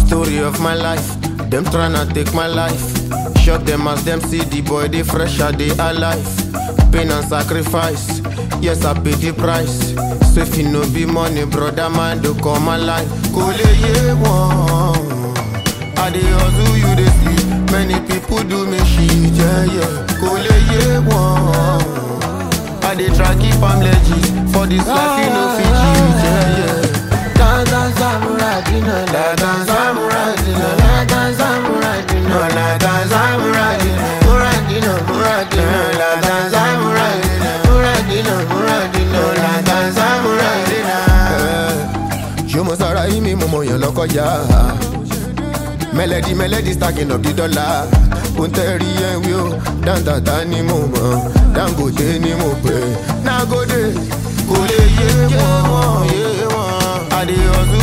Story of my life, them tryna take my life. Shock them as them see the boy, they fresh are they alive. Pain and sacrifice, yes I pay the price. So if you no be money, brother man, do come alive. Kole ye one. I dey hustle, you dey sleep. Many people do me shit, yeah yeah. Kole ye one. I dey try keep am legit. For this life, you no fit cheat, yeah yeah. Dandan samurai dino, dandan samurai dino, dandan samurai dino, dandan samurai dino, murai dino, murai dino, dandan samurai dino, murai dino, murai dino, dandan samurai dino. ṣé mo sára yín mi mo mọ yàn lọ́kọjá mẹlẹdi mẹlẹdi stacking up the dollar ó ń tẹ́rí ẹ̀wí o dáńtàtà ni mo mọ̀ dangote ni mo pè nagode kò lè yé wọn yé wọn adé ọdún